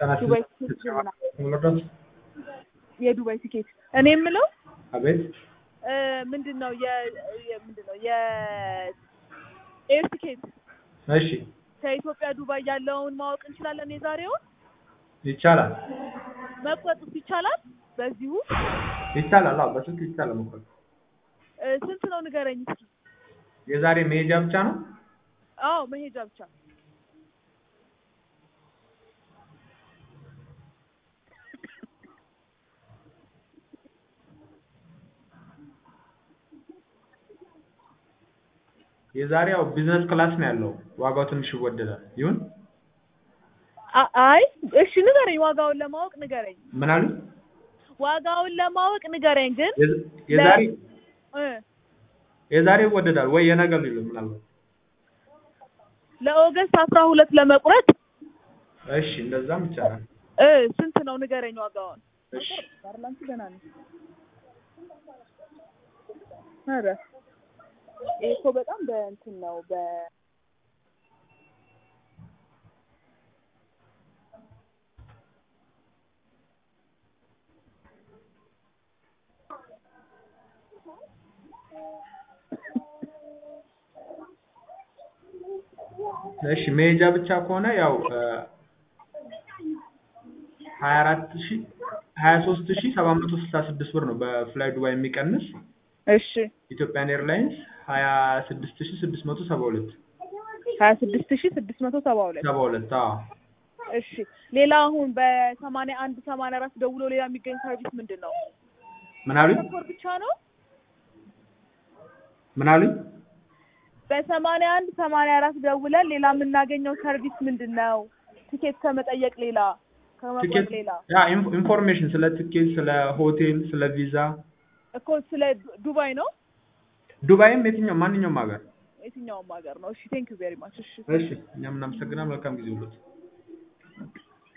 ዱባይ ትኬት የዱባይ ትኬት እኔ የምለው አቤት እ ምንድን ነው የ የ- ምንድን ነው የኤር ትኬት እሺ ከኢትዮጵያ ዱባይ ያለውን ማወቅ እንችላለን? የዛሬውን ይቻላል መቁረጥስ ይቻላል? በዚሁ ይቻላል አዎ በስልክ ይቻላል መቁረጥ እ ስንት ነው ንገረኝ እስኪ። የዛሬ መሄጃ ብቻ ነው አዎ መሄጃ ብቻ የዛሬ ያው ቢዝነስ ክላስ ነው ያለው ዋጋው ትንሽ ይወደዳል ይሁን አ- አይ እሺ ንገረኝ፣ ዋጋውን ለማወቅ ንገረኝ። ምን አሉ ዋጋውን ለማወቅ ንገረኝ ግን የዝ- የዛሬ እ የዛሬ ይወደዳል ወይ የነገ ሊሉ ምናልባት ለኦገስት አስራ ሁለት ለመቁረጥ እሺ እንደዛም ይቻላል እ ስንት ነው ንገረኝ ዋጋውን። እሺ ባርላንቱ ገና ነው። ኧረ ይሄ እኮ በጣም በእንትን ነው በ እሺ መሄጃ ብቻ ከሆነ ያው ሀያ አራት ሺ ሀያ ሶስት ሺ ሰባት መቶ ስልሳ ስድስት ብር ነው በፍላይ ዱባይ የሚቀንስ እሺ ኢትዮጵያን ኤርላይንስ ሀያ ስድስት ሺ ስድስት መቶ ሰባ ሁለት ሀያ ስድስት ሺ ስድስት መቶ ሰባ ሁለት ሰባ ሁለት አዎ እሺ ሌላ አሁን በሰማንያ አንድ ሰማንያ አራት ደውሎ ሌላ የሚገኝ ሰርቪስ ምንድን ነው? ምን አሉኝ ፓስፖርት ብቻ ነው? ምን አሉኝ በሰማንያ አንድ ሰማንያ አራት ደውለን ሌላ የምናገኘው ሰርቪስ ምንድን ነው? ቲኬት ከመጠየቅ ሌላ ከመቁረጥ ትኬት ሌላ ያ ኢንፎ- ኢንፎርሜሽን ስለ ትኬት ስለ ሆቴል ስለ ቪዛ እኮ ስለ ዱ- ዱባይ ነው ዱባይም የትኛው ማንኛውም ሀገር የትኛውም ሀገር ነው። እሺ ቴንክ ዩ ቬሪ ማች። እሺ እሺ እኛም እናመሰግናለን መልካም ጊዜ ሁሉት